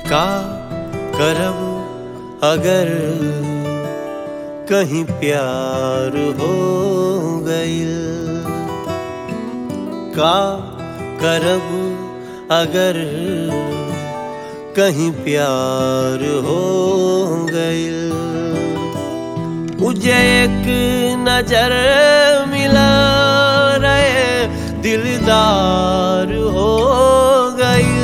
का करब अगर कहीं प्यार हो गइल का करब अगर कहीं प्यार हो गइल मुझे एक नजर मिला रहे दिलदार हो गइल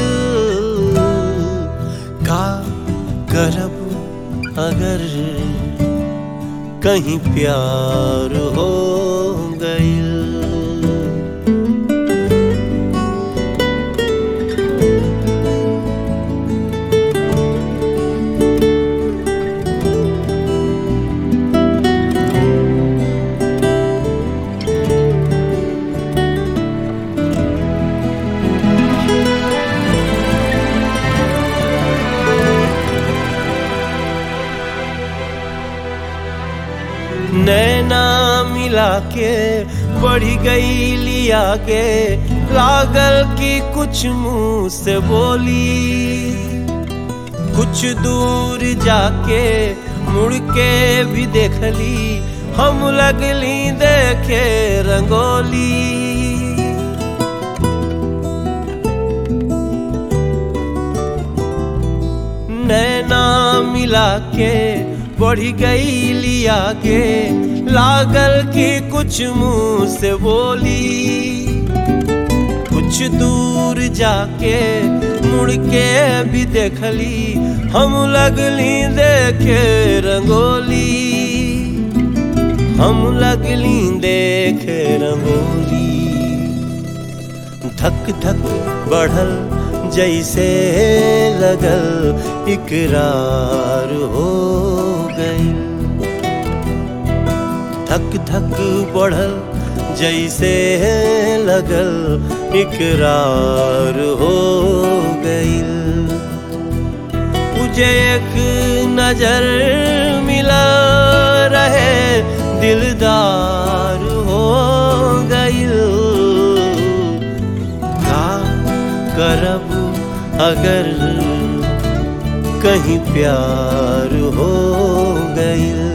का करब अगर कहीं प्यार हो गइल नैना मिला के बढ़ी गई लिया के लागल की कुछ मुंह से बोली कुछ दूर जाके मुड़ के भी देख ली हम लगली देखे रंगोली नैना मिला के बढ़ी गई लिया के लागल की कुछ मुंह से बोली कुछ दूर जाके मुड़ के भी देखली हम लगली देखे रंगोली हम लगली देखे रंगोली धक धक बढ़ल जैसे लगल इकरार हो गई धक धक बढ़ल जैसे लगल इकरार हो गई मुझे एक नजर मिला रहे दिलदार हो गई का करब अगर कहीं प्यार हो गई